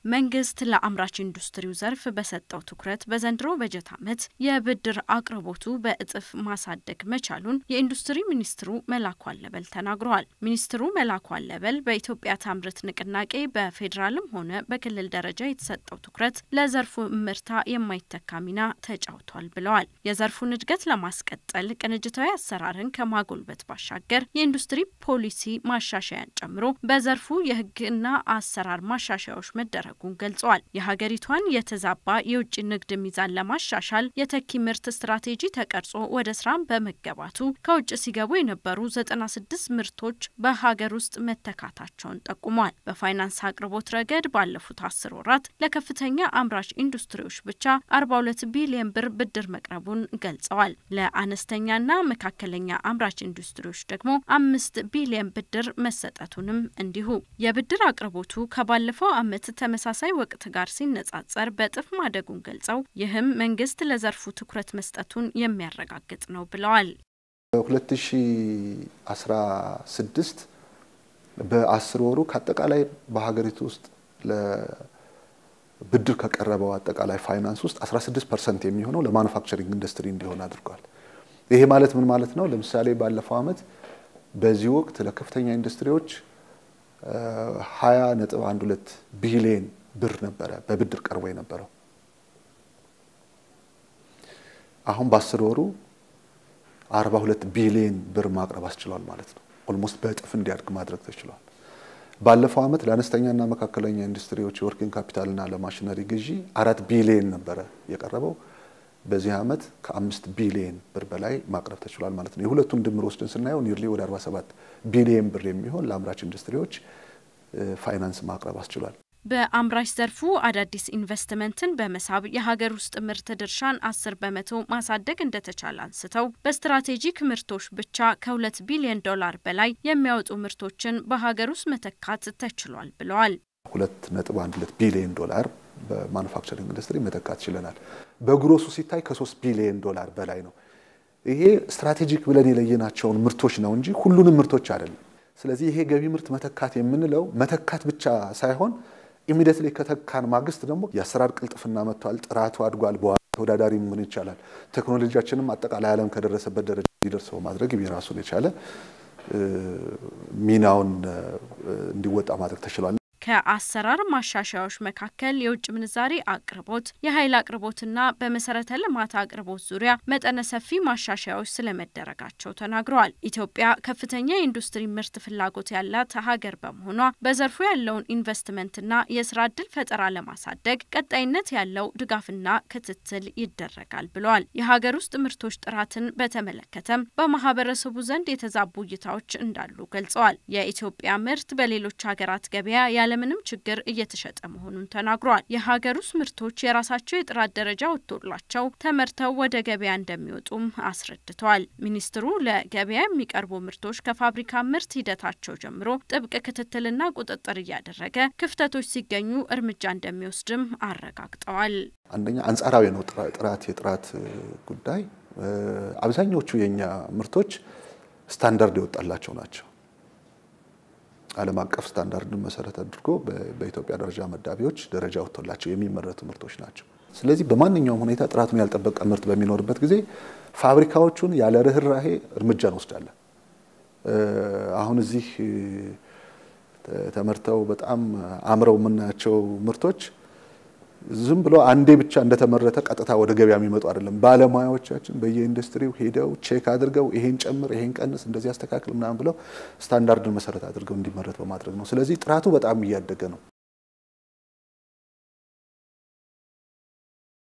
መንግስት ለአምራች ኢንዱስትሪው ዘርፍ በሰጠው ትኩረት በዘንድሮ በጀት ዓመት የብድር አቅርቦቱ በእጥፍ ማሳደግ መቻሉን የኢንዱስትሪ ሚኒስትሩ መላኩ አለበል ተናግረዋል። ሚኒስትሩ መላኩ አለበል በኢትዮጵያ ታምርት ንቅናቄ በፌዴራልም ሆነ በክልል ደረጃ የተሰጠው ትኩረት ለዘርፉ እምርታ የማይተካ ሚና ተጫውቷል ብለዋል። የዘርፉን እድገት ለማስቀጠል ቅንጅታዊ አሰራርን ከማጎልበት ባሻገር የኢንዱስትሪ ፖሊሲ ማሻሻያን ጨምሮ በዘርፉ የሕግና አሰራር ማሻሻያዎች መደረጉን ገልጸዋል። የሀገሪቷን የተዛባ የውጭ ንግድ ሚዛን ለማሻሻል የተኪ ምርት ስትራቴጂ ተቀርጾ ወደ ስራ በመገባቱ ከውጭ ሲገቡ የነበሩ 96 ምርቶች በሀገር ውስጥ መተካታቸውን ጠቁሟል። በፋይናንስ አቅርቦት ረገድ ባለፉት አስር ወራት ለከፍተኛ አምራች ኢንዱስትሪዎች ብቻ 42 ቢሊዮን ብር ብድር መቅረቡን ገልጸዋል። ለአነስተኛና መካከለኛ አምራች ኢንዱስትሪዎች ደግሞ አምስት ቢሊዮን ብድር መሰጠቱንም እንዲሁ የብድር አቅርቦቱ ከባለፈው ዓመት ተመሳሳይ ወቅት ጋር ሲነጻጸር በእጥፍ ማደጉን ገልጸው ይህም መንግስት ለዘርፉ ትኩረት መስጠቱን የሚያረጋግጥ ነው ብለዋል። በ2016 በአስር ወሩ ከአጠቃላይ በሀገሪቱ ውስጥ ለብድር ከቀረበው አጠቃላይ ፋይናንስ ውስጥ 16 ፐርሰንት የሚሆነው ለማኑፋክቸሪንግ ኢንዱስትሪ እንዲሆን አድርጓል። ይሄ ማለት ምን ማለት ነው? ለምሳሌ ባለፈው ዓመት በዚህ ወቅት ለከፍተኛ ኢንዱስትሪዎች 20 ነጥብ 12 ቢሊዮን ብር ነበረ በብድር ቀርቦ የነበረው። አሁን በአስር ወሩ 42 ቢሊዮን ብር ማቅረብ አስችሏል ማለት ነው። ኦልሞስት በእጥፍ እንዲያድግ ማድረግ ተችሏል። ባለፈው ዓመት ለአነስተኛና መካከለኛ ኢንዱስትሪዎች የወርኪንግ ካፒታልና ለማሽነሪ ግዢ አራት ቢሊዮን ነበረ የቀረበው። በዚህ ዓመት ከአምስት ቢሊዮን ብር በላይ ማቅረብ ተችሏል ማለት ነው። የሁለቱን ድምር ወስደን ስናየው ኒርሊ ወደ 47 ቢሊዮን ብር የሚሆን ለአምራች ኢንዱስትሪዎች ፋይናንስ ማቅረብ አስችሏል። በአምራች ዘርፉ አዳዲስ ኢንቨስትመንትን በመሳብ የሀገር ውስጥ ምርት ድርሻን አስር በመቶ ማሳደግ እንደተቻለ አንስተው በስትራቴጂክ ምርቶች ብቻ ከሁለት ቢሊዮን ዶላር በላይ የሚያወጡ ምርቶችን በሀገር ውስጥ መተካት ተችሏል ብለዋል። ሁለት ነጥብ አንድ ሁለት ቢሊዮን ዶላር በማኑፋክቸሪንግ ኢንዱስትሪ መተካት ችለናል። በግሮሱ ሲታይ ከሶስት ቢሊዮን ዶላር በላይ ነው። ይሄ ስትራቴጂክ ብለን የለየናቸውን ምርቶች ነው እንጂ ሁሉንም ምርቶች አይደለም። ስለዚህ ይሄ ገቢ ምርት መተካት የምንለው መተካት ብቻ ሳይሆን ኢሚዲየትሊ ከተካን ማግስት ደግሞ የአሰራር ቅልጥፍና መጥቷል፣ ጥራቱ አድጓል፣ በዋጋ ተወዳዳሪ ምን ይቻላል። ቴክኖሎጂያችንም አጠቃላይ ዓለም ከደረሰበት ደረጃ እንዲደርሰው ማድረግ የራሱን የቻለ ሚናውን እንዲወጣ ማድረግ ተችሏል። ከአሰራር ማሻሻያዎች መካከል የውጭ ምንዛሬ አቅርቦት፣ የኃይል አቅርቦትና በመሰረተ ልማት አቅርቦት ዙሪያ መጠነ ሰፊ ማሻሻያዎች ስለመደረጋቸው ተናግረዋል። ኢትዮጵያ ከፍተኛ የኢንዱስትሪ ምርት ፍላጎት ያላት ሀገር በመሆኗ በዘርፉ ያለውን ኢንቨስትመንትና የስራ ዕድል ፈጠራ ለማሳደግ ቀጣይነት ያለው ድጋፍና ክትትል ይደረጋል ብለዋል። የሀገር ውስጥ ምርቶች ጥራትን በተመለከተም በማህበረሰቡ ዘንድ የተዛቡ እይታዎች እንዳሉ ገልጸዋል። የኢትዮጵያ ምርት በሌሎች ሀገራት ገበያ ያለምንም ችግር እየተሸጠ መሆኑን ተናግሯል። የሀገር ውስጥ ምርቶች የራሳቸው የጥራት ደረጃ ወጥቶላቸው ተመርተው ወደ ገበያ እንደሚወጡም አስረድተዋል። ሚኒስትሩ ለገበያ የሚቀርቡ ምርቶች ከፋብሪካ ምርት ሂደታቸው ጀምሮ ጥብቅ ክትትልና ቁጥጥር እያደረገ ክፍተቶች ሲገኙ እርምጃ እንደሚወስድም አረጋግጠዋል። አንደኛ አንጻራዊ ነው ጥራት የጥራት ጉዳይ አብዛኞቹ የእኛ ምርቶች ስታንዳርድ የወጣላቸው ናቸው። ዓለም አቀፍ ስታንዳርድን መሰረት አድርጎ በኢትዮጵያ ደረጃ መዳቢዎች ደረጃ ወጥቶላቸው የሚመረቱ ምርቶች ናቸው። ስለዚህ በማንኛውም ሁኔታ ጥራቱን ያልጠበቀ ምርት በሚኖርበት ጊዜ ፋብሪካዎቹን ያለ ርኅራሄ እርምጃ እንወስዳለን። አሁን እዚህ ተመርተው በጣም አምረው የምናያቸው ምርቶች ዝም ብሎ አንዴ ብቻ እንደተመረተ ቀጥታ ወደ ገበያ የሚመጡ አይደለም። ባለሙያዎቻችን በየኢንዱስትሪው ሄደው ቼክ አድርገው ይሄን ጨምር፣ ይሄን ቀንስ፣ እንደዚህ አስተካክል ምናምን ብለው ስታንዳርድን መሰረት አድርገው እንዲመረት በማድረግ ነው። ስለዚህ ጥራቱ በጣም እያደገ ነው።